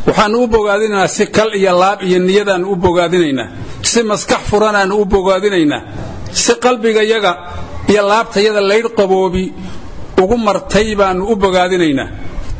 waxaannu u bogaadinaynaa si kal iyo laab iyo niyadaannu u bogaadinaynaa si maskax furanaannu u bogaadinaynaa si qalbigayaga iyo laabtayada laydh qaboobi ugu martay baannu u bogaadinaynaa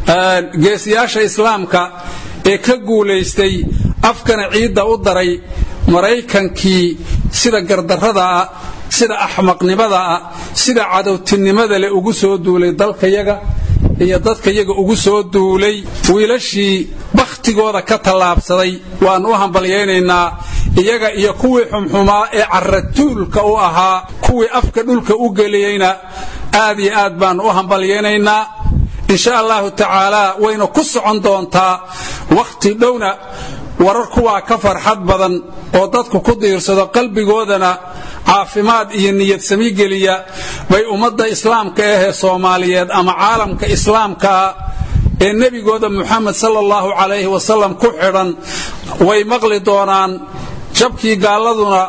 geesiyaasha islaamka ee ka guulaystay afkana ciidda u daray maraykankii sida gardarradaah sida axmaqnimadaah sida cadowtinimada leh ugu soo duulay dalkayaga iyo dadkayaga ugu soo duulay wiilashii bakhtigooda ka tallaabsaday waannu u hambalyaynaynaa iyaga iyo kuwii xumxumaa ee carratuulka u ahaa kuwii afka dhulka u geliyeyna aad iyo aad baannu u hambalyaynaynaa insha allahu tacaalaa wayna ku socon doontaa wakhti dhowna warar kuwaa ka farxad badan oo dadku ku diirsado qalbigoodana caafimaad iyo niyad sami geliya bay ummadda islaamka ahee soomaaliyeed ama caalamka islaamkaa ee nebigooda muxamed sala allahu calayhi wasalam ku xidhan way maqli doonaan jabkii gaalladuna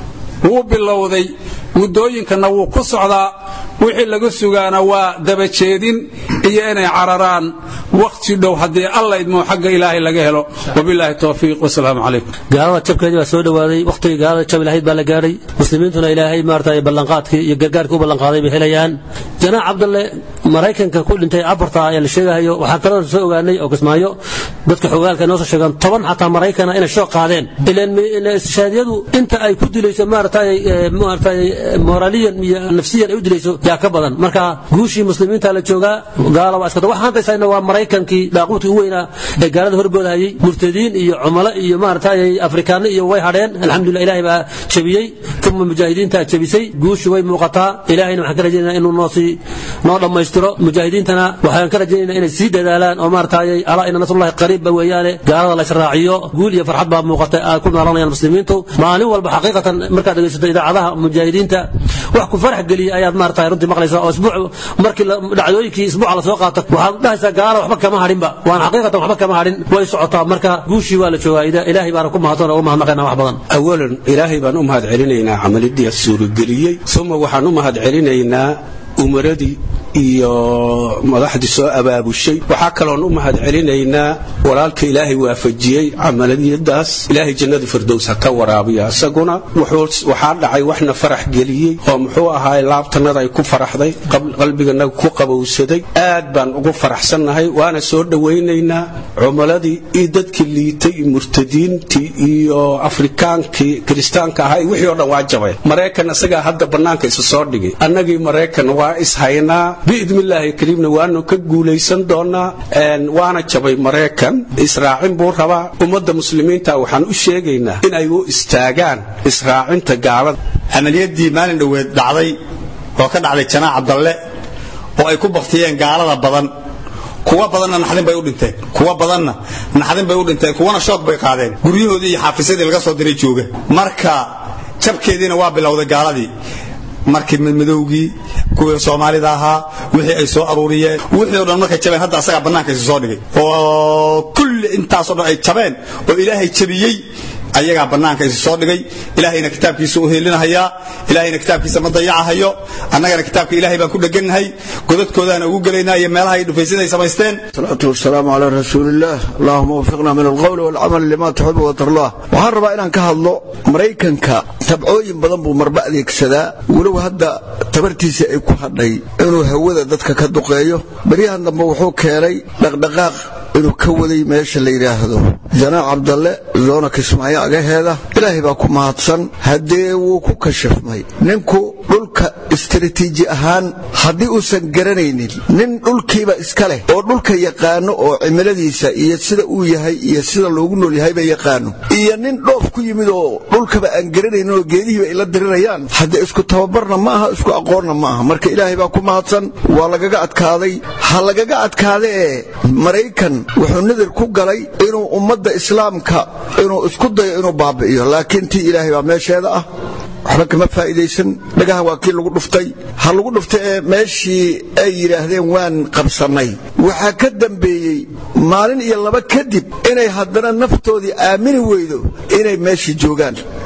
wuu bilowday muddooyinkanna wuu ku socdaa wixii laga sugaana waa dabajeedin iyo inay cararaan wakhti dhow haddii alla idmoo xagga ilaahay laga helo wabilaahi towfiiq wasalaamu calaykum gaalada jabkeedii baa soo dhowaaday wakhtigii gaalada jabi lahayd baa la gaadhay muslimiintuna ilaahay maarata ballanqaadkii iyo gargaarkii u ballanqaaday bay helayaan janaac cabdalle maraykanka ku dhintay abarta ayaa la sheegahayo waxaa kaloo soo ogaanay oo kismaayo dadka xogaalka noo soo sheegaan toban xataa maraykana inay shoo qaadeen ilaan istishhaadiyadu inta ay ku dilayso maaratay maaratay moraaliyan iyo nafsiyan ay u dilayso yaa ka badan marka guushii muslimiinta la joogaa gaala waa iskata waxaan haysayna waa maraykankii daaquudkii u weynaa ee gaalada horboodahayay murtadiin iyo cumalo iyo maaratay afrikaano iyo way hadheen alxamdulillah ilaahay baa jabiyey uma mujaahidiinta jabisay guushu way muuqataa ilaahayna waxaan ka rajaynaa inuu noo sii noo dhammaystiro mujaahidiintana waxaan ka rajaynaynaa inay sii dadaalaan oo maaratay alaa ina nasrullahi qariibba weeyaane gaalada la israaciyo guul iyo farxad baa muuqata ay ku noolanayaan muslimiintu maalin walba xaqiiqatan markaad dhegaysato idaacadaha mujaahidiinta wax ku farax geliya ayaad maaratay runtii maqlaysaa oo isbuuc markii dhacdooyinkii isbuuca lasoo qaato waxaad dhahaysaa gaala waxba kama hadhinba waan xaqiiqatan waxba kama hadhin way socotaa marka guushii waa la joogaa ilaahay baana ku mahadsan oo ugu mahadnaqaynaa wax badan awalan ilaahay baan u mahad celinaynaa camalidii suurageliyey uma waxaan u mahad celinaynaa umaradii iyo madaxdii soo abaabushay waxaa kaloon u mahad celinaynaa walaalka ilaahay waafajiyey camaliyadaas ilaahay jannada firdows ha ka waraabiya isaguna waxaa dhacay waxna farax geliyey oo muxuu ahaay laabtanada ay ku faraxday qalbiganaga ku qabowsaday aad baan ugu faraxsannahay waana soo dhowaynaynaa cumaladii iyo dadkii liitay iyo murtadiintii iyo afrikaankii kiristaanka ahaa iyo wixii o dhan waa jabeen maraykan isagaa hadda bannaanka isa soo dhigay annagii maraykan waa ishaynaa biidnillaahi kariimna waanu ka guulaysan doonaa waana jabay maraykan israacin buu rabaa ummadda muslimiinta waxaan u sheegaynaa in ay u istaagaan israacinta gaalada camaliyadii maalin dhoweed dhacday oo ka dhacday janaac cabdalle oo ay ku baktiyeen gaalada badan kuwa badanna naxdin bay u dhinteen kuwa badanna naxdin bay u dhinteen kuwana shoog bay qaadeen guryahoodii iyo xaafisyadii laga soo diray jooga marka jabkeediina waa bilowday gaaladii markii madmadowgii kuwii soomaalida ahaa wixii ay soo aruuriyeen wixii o dhan markay jabeen hadda asagaa bannaanka isu soo dhigay oo kulli intaasoo dhan ay jabeen oo ilaahay jabiyey ayagaa bannaanka isu soo dhigay ilaahayna kitaabkiisa u heelinahayaa ilaahayna kitaabkiisa ma dayacahayo annagana kitaabka ilaahay baan ku dhegannahay godadkoodaana ugu gelaynaa iyo meelaha ay dhufaysyada ay samaysteen salaatu wasalaamu calaa rasuulillaah allahuma wafiqna min alqowli walcamal lima tuxibu watarlah waxaan rabaa inaan ka hadlo maraykanka tabcooyin badan buu marba adeegsadaa walow hadda tabartiisa ay ku hadhay inuu hawada dadka ka duqeeyo baryahan dambe wuxuu keenay dhaqdhaqaaq inuu ka waday meesha la yidhaahdo janaac cabdalle zoona kismaayo agaheeda ilaahay baa ku mahadsan haddee wuu ku kashafmay ninku dhulka istaraatiiji ahaan haddii uusan garanaynin nin dhulkiiba iska leh oo dhulka yaqaano oo cimiladiisa iyo sida uu yahay iyo sida loogu nool yahayba yaqaano iyo nin dhoof ku yimid oo dhulkaba aan garanaynin oo geedihiiba ay la dirirayaan haddee isku tababarna ma aha isku aqoonna ma aha marka ilaahay baa ku mahadsan waa lagaga adkaaday ha lagaga adkaada ee maraykan wuxuu nadir ku galay inuu ummadda islaamka inuu isku dayo inuu baabi'iyo laakiin tii ilaahay baa meesheeda ah waxba kama faa'iidaysan dhagaha waa kii lagu dhuftay ha lagu dhuftay ee meeshii ay yidhaahdeen waan qabsannay waxaa ka dambeeyey maalin iyo laba kadib inay haddana naftoodii aamini weydo inay meeshii joogaan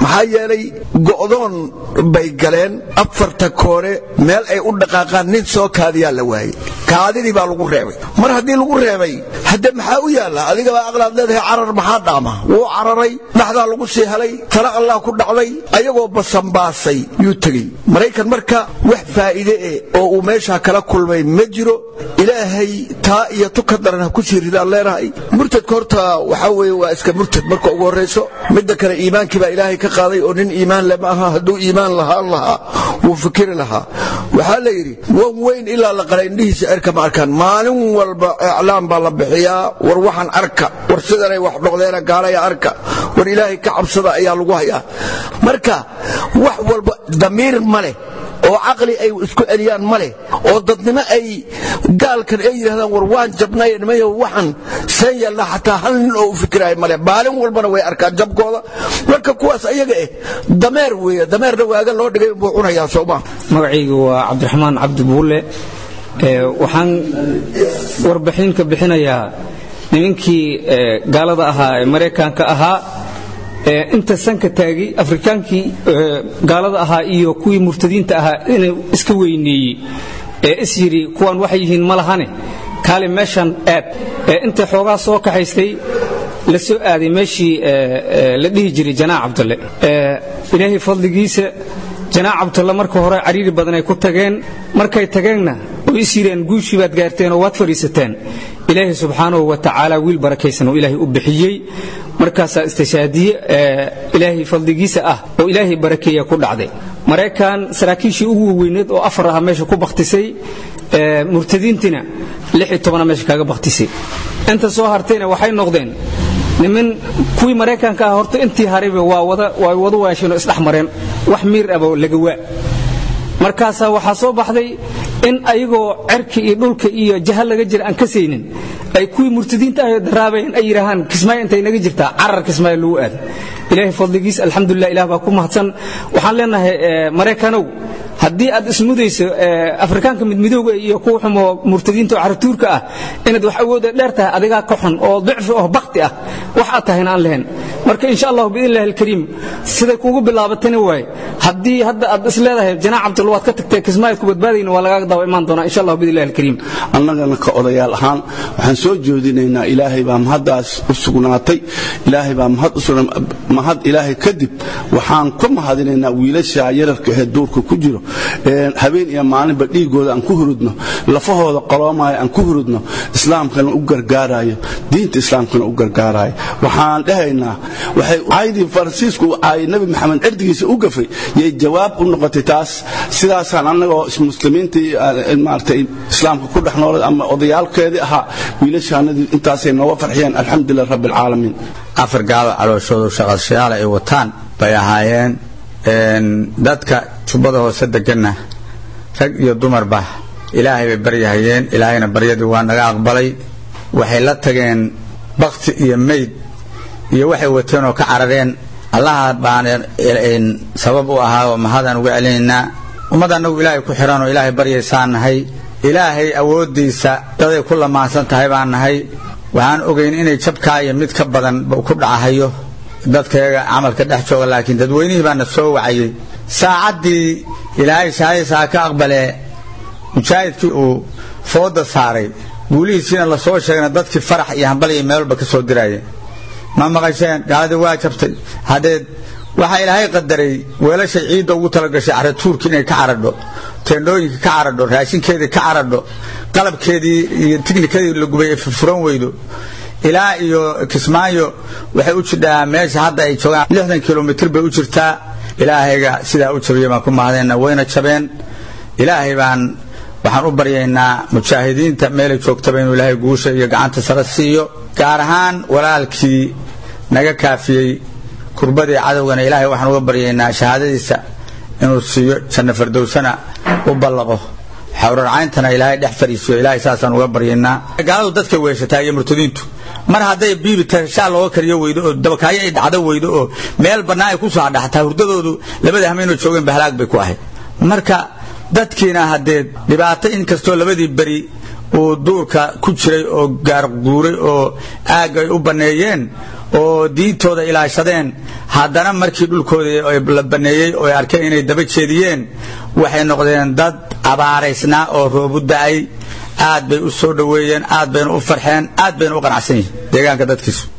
maxaa yeelay go'doon bay galeen afarta koore meel ay u dhaqaaqaan nin soo kaadiyaa la waayey kaadidii baa lagu reebay mar haddii lagu reebay hadde maxaa u yaalla adigabaa aqlaad leedahay carar maxaa dhaama wuu cararay dhaxdaa lagu sii helay tala allah ku dhacday ayagoo basanbaasay yuu tegey maraykan marka wax faa'iide eh oo uu meeshaa kala kulmay ma jiro ilaahay taa iyo tuka daran ha ku sii ridaan leenahay murtadka horta waxaa weeye waa iska murtad marka ugu horrayso midda kale iimaankii baa ilaahay ka qaaday oo nin iimaan le ma aha hadduu iimaan lahaan lahaa wuu fikiri lahaa waxaa la yidhi wan weyn ilaa la qala indhihiisa cerka ma arkaan maalin walba iclaam baa la bixiyaa war waxaan arka war sidanay wax noqdeena gaalaya arka war ilaahay ka cabsada ayaa lagu hayaa marka wax walba damiir ma leh oo caqli ay isku celiyaan ma leh oo dadnimo ay gaalkan ay yidhahdaan war waan jabnay nimayo waxaan seen yeelnaa xataa hal nin oo u fikiraayo male maalin walbana way arkaan jabkooda marka kuwaas ayaga eh dameer weeye dameerna waaga loo dhigay buu cunayaa sooma magacaygu waa cabdiraxmaan cabdi buulle waxaan warbixin ka bixinayaa nimankii gaalada ahaa ee maraykanka ahaa inta sanka taagay afrikaankii gaalada ahaa iyo kuwii murtadiinta ahaa inuu iska weyneeyey ee is yidhi kuwan waxay yihiin ma lahane kaali meeshan aad ee inta xoogaa soo kaxaystay la soo aaday meeshii la dhihi jiray janaac cabdalle ilaahay fadligiisa janaac cabdalle marka hore cariiri badan ay ku tageen markay tageenna oo is yidheen guushii baad gaarteen oo waad fadhiisateen ilaahay subxaanahu wa tacaala wiil barakaysan oo ilaahay u bixiyey markaasaa istishaadiye ilaahay fadligiisa ah oo ilaahay barakeeya ku dhacday maraykan saraakiishii ugu weyneed oo afar aha meesha ku bakhtisay murtadiintina meesha kaga bakhtisay inta soo hartayna waxay noqdeen niman kuwii maraykanka ah horta intii harayba waa wada waasheen oo isdhex mareen wax miir aba laga waa markaasaa waxaa soo baxday in ayagoo cerka iyo dhulka iyo jahal laga jira aan ka saynin ay kuwii murtadiinta ah daraabayeen ay yidhaahaan kismaayo intay naga jirtaa carar kismaayo lagu aado ilaahay fadligiis alxamdulilah ilah baa ku mahadsan waxaan leenahay maraykanow haddii aad ismudayso afrikaanka midmidooga iyo kuwa xumoo murtadiinta oo caratuurka ah inaad wax awooda dheer tahay adigaa ka xun oo dicfi oo bakti ah wax aad tahayna aan lahayn marka insha allahu biidn illahi alkariim siday kuugu bilaabatana waaye haddii hadda aad is leedahay janaac cabdul waad ka tagtay kismaayad ku badbaadayna waa lagaaga daba imaan doonaa insha allahu biidn illahi alkariim annagana ka odayaal ahaan waxaan soo jeedinaynaa ilaahay baa mahaddaas u sugnaatay ilaahay baa mahad u sugna mahad ilaahay kadib waxaan ku mahadinaynaa wiilasha yararka ee duurka ku jiro habeen iyo maalinba dhiigooda aan ku hurudno lafahooda qoloomaayo aan ku hurudno islaamkana u gargaarayo diinta islaamkana u gargaarayo waxaan dhahaynaa waxay caydii faransiisku ay nabi maxamed cirdigiisa u gafay yay jawaab u noqotay taas sidaasaan annagoo muslimiintii maaragtay islaamka ku dhex noolay ama odayaalkeedii ahaa wiilashaanadii intaasay nooga farxiyeen alxamdulilah rabbi alcaalamiin afar gaalo calooshoodu shaqashayaal ay wataan bay ahaayeen dadka jubbada hoose deganna rag iyo dumarba ilaahay bay baryahayeen ilaahayna baryadii waa naga aqbalay waxay la tageen bakti iyo mayd iyo waxay wateen oo ka carareen allaha baana sabab u ahaa oo mahadaan uga celinaynaa ummad annagu ilaahay ku xihan oo ilaahay baryaysaan nahay ilaahay awooddiisa daday ku lamaansan tahay baan nahay waxaan ogayn inay jabkaa iyo mid ka badan ku dhacahayo dadkayaga camalka dhex jooga laakiin dadweynihii baana soo wacayey saacaddii ilaahay shahaadiisaa ka aqbalee mujaahidkii uu fooda saaray guulihiisiina lasoo sheegna dadkii farax iyo hambal iyo meelba ka soo diraya ma maqasheen gaaladii waa jabtay haddeed waxaa ilaahay qadaray weelashay ciidda ugu talagashay caratuurki inay ka caradho teendhooyinka ka caradho raashinkeedii ka caradho qalabkeedii iyo tiknikadii la gubay ay furfuran weydo ilaa iyo kismaayo waxay u jidhaa meesha hadda ay joogaan lixdan kilomitr bay u jirtaa ilaahayga sidaa u jabiya baan ku mahadayna wayna jabeen ilaahay baan waxaan u baryaynaa mujaahidiinta meelay joogtaba inuu ilaahay guusha iyo gacanta sare siiyo gaar ahaan walaalkii naga kaafiyey kurbadii cadowgana ilaahay waxaan uga baryaynaa shahaadadiisa inuu siiyo janno fardowsana u ballaqo xawrarcayntana ilaahay dhex fadhiisiyo ilaahay saasaan uga baryaynaa gaaladu dadkay weeshataa iyo murtadiintu mar hadday biibi tashaa looga kariyo weydo oo dabakaayo ay dhacdo weydo oo meel bannaan ay ku soo adhaxtaa hurdadoodu labada hameenoo joogeen bahalaag bay ku ahayd marka dadkiina haddee dhibaato inkastoo labadii beri uu duurka ku jiray oo gaarguuray oo aagga ay u banneeyeen oo diintooda ilaashadeen haddana markii dhulkoodii la baneeyey oo ay arkeen inay daba jeediyeen waxay noqdeen dad abaaraysnaa oo roobu da'ay aad bay u soo dhoweeyeen aad bayna u farxeen aad bayna u qanacsan yihiin deegaanka dadkiisu